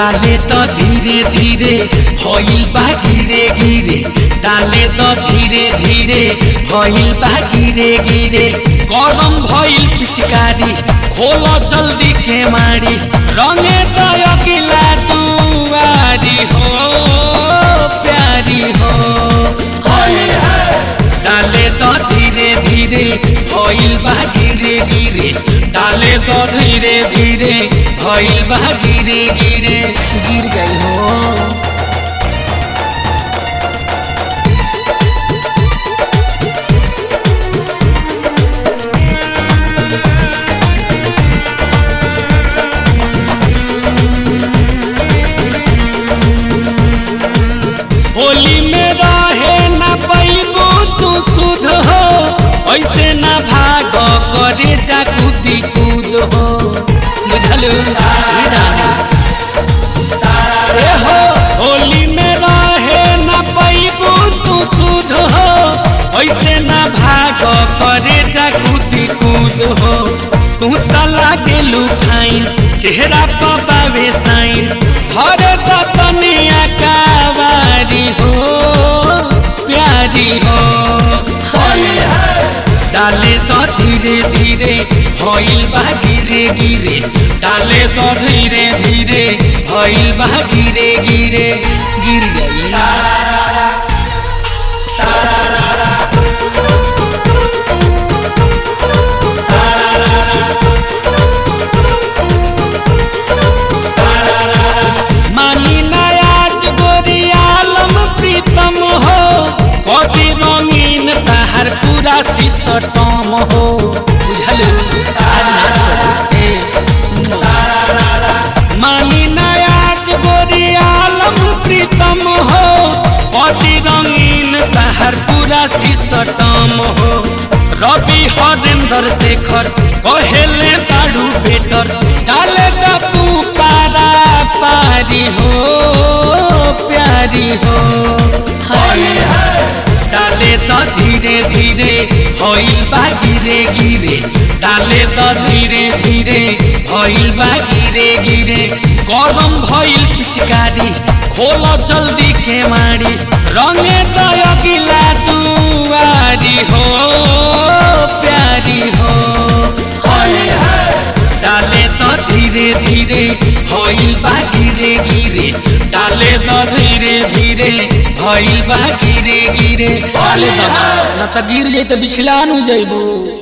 डाले तो धीरे धीरे भइल बा गिरे गिरे डाले तो धीरे धीरे भइल बा गिरे गिरे गरम भइल पिचकारी खोल जल्दी के मारी रंगे दय गिला दुआरी हो प्यारी हो डाले तो धीरे धीरे भइल बा गिरे गिरे डाले तो धीरे धीरे भइल बा गिरे गिरे गिर गई हो होली में रहे न पैबू तू सुध हो ऐसे न भाग करे जा कूदी कूद हो बुझल रे हो होली में रहे न पैबू तू सुध हो ऐसे न भाग करे जा कूदी कूद हो तू तला गेलू फाइन चेहरा पर बावे साइन हर दतनिया कावारी हो प्यारी हो डाले तो धीरे धीरे भइल बा गिरे गिरे डाले तो धीरे धीरे भइल बा गिरे गिरे गिर गई मानी नयाज गोरी आलम प्रीतम हो कभी रंगीन तहर पूरा सिसटम हो बुझल आज ना छोड़े मानी नयाज गोरी आलम प्रीतम हो कभी रंगीन तहर पूरा सिसटम हो रवि हरेंद्र शेखर कहेले बाड़ू बेटर डाले तो तू पारा पारी हो प्यारी हो डाले तो धीरे धीरे होइल बा गिरे गिरे डाले तो धीरे धीरे होइल बा गिरे गिरे गरम भइल पिचकारी खोल जल्दी के मारी रंगे दय गिला दुआरी हो प्यारी हो डाले तो धीरे धीरे होइल बा गिरे गिरे डाले तो धीरे धीरे होइल बा गिरे गिरे डाले तो ना न त गिर जाई त बिछला नु जइबू